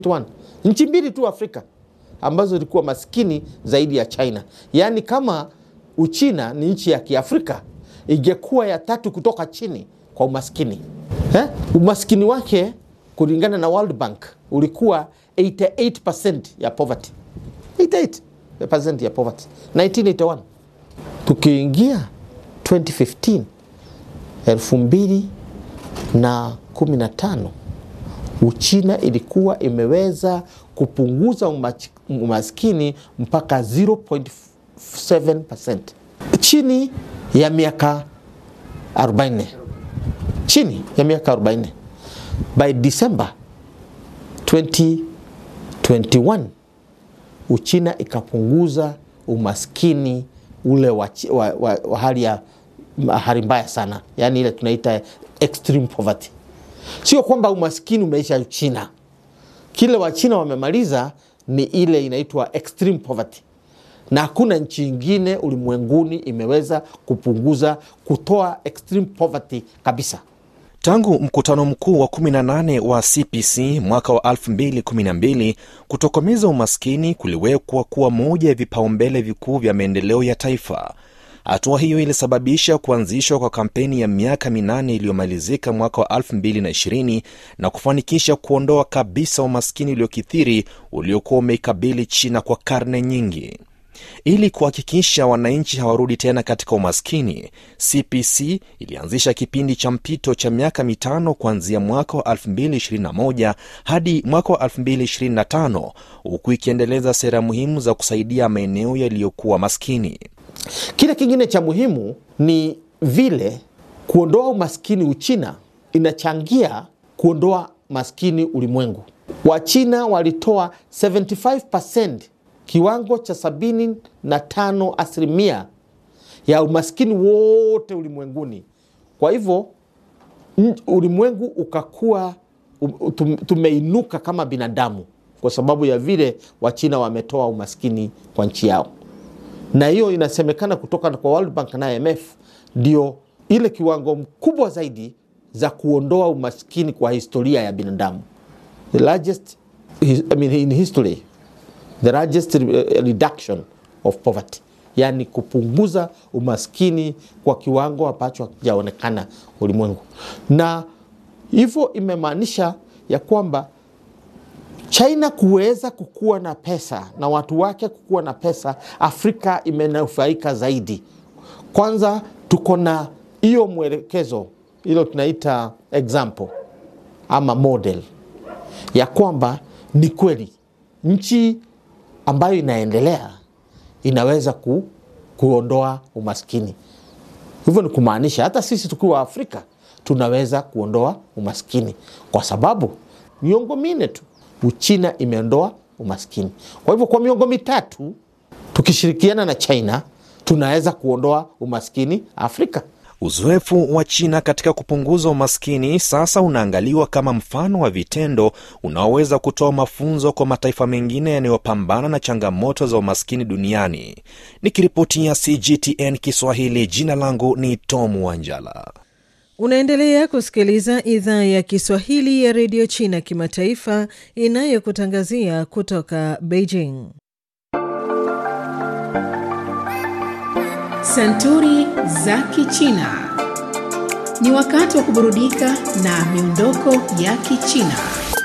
One. Nchi mbili tu Afrika ambazo zilikuwa maskini zaidi ya China. Yaani kama Uchina ni nchi ya Kiafrika ingekuwa ya tatu kutoka chini kwa umaskini eh? Umaskini wake kulingana na World Bank ulikuwa 88% ya poverty. 88% ya poverty 1981. Tukiingia 2015 elfu mbili na kumi na tano Uchina ilikuwa imeweza kupunguza umaskini mpaka 0.7% chini ya miaka 40, chini ya miaka 40. By December 2021 Uchina ikapunguza umaskini ule wa, wa, wa, wa hali ya hali mbaya sana, yaani ile tunaita extreme poverty. Sio kwamba umaskini umeisha China. Kile Wachina wamemaliza ni ile inaitwa extreme poverty, na hakuna nchi ingine ulimwenguni imeweza kupunguza kutoa extreme poverty kabisa. Tangu mkutano mkuu wa 18 wa CPC mwaka wa 2012 kutokomeza umaskini kuliwekwa kuwa moja ya vipaumbele vikuu vya maendeleo ya taifa. Hatua hiyo ilisababisha kuanzishwa kwa kampeni ya miaka minane iliyomalizika mwaka wa 2020 na kufanikisha kuondoa kabisa umaskini uliokithiri uliokuwa umeikabili China kwa karne nyingi. Ili kuhakikisha wananchi hawarudi tena katika umaskini, CPC ilianzisha kipindi cha mpito cha miaka mitano kuanzia mwaka wa 2021 hadi mwaka wa 2025 huku ikiendeleza sera muhimu za kusaidia maeneo yaliyokuwa maskini. Kile kingine cha muhimu ni vile kuondoa umaskini Uchina inachangia kuondoa maskini ulimwengu. Wachina walitoa 75% kiwango cha sabini na tano asilimia ya umaskini wote ulimwenguni. Kwa hivyo ulimwengu ukakuwa tumeinuka kama binadamu kwa sababu ya vile Wachina wametoa umaskini kwa nchi yao na hiyo inasemekana kutoka kwa World Bank na IMF ndio ile kiwango mkubwa zaidi za kuondoa umaskini kwa historia ya binadamu, the largest I mean, in history the largest reduction of poverty, yani kupunguza umaskini kwa kiwango ambacho hakijaonekana ulimwengu, na hivyo imemaanisha ya kwamba China kuweza kukuwa na pesa na watu wake kukuwa na pesa, Afrika imenufaika zaidi. Kwanza tuko na hiyo mwelekezo, hilo tunaita example ama model ya kwamba ni kweli nchi ambayo inaendelea inaweza ku, kuondoa umaskini. Hivyo ni kumaanisha hata sisi tukiwa Afrika tunaweza kuondoa umaskini, kwa sababu miongo minne tu Uchina imeondoa umaskini. Kwa hivyo kwa miongo mitatu tukishirikiana na China tunaweza kuondoa umaskini Afrika. Uzoefu wa China katika kupunguza umaskini sasa unaangaliwa kama mfano wa vitendo unaoweza kutoa mafunzo kwa mataifa mengine yanayopambana na changamoto za umaskini duniani. Nikiripotia CGTN Kiswahili, jina langu ni Tom Wanjala. Unaendelea kusikiliza idhaa ya Kiswahili ya redio China kimataifa inayokutangazia kutoka Beijing. Santuri za Kichina. Ni wakati wa kuburudika na miondoko ya Kichina.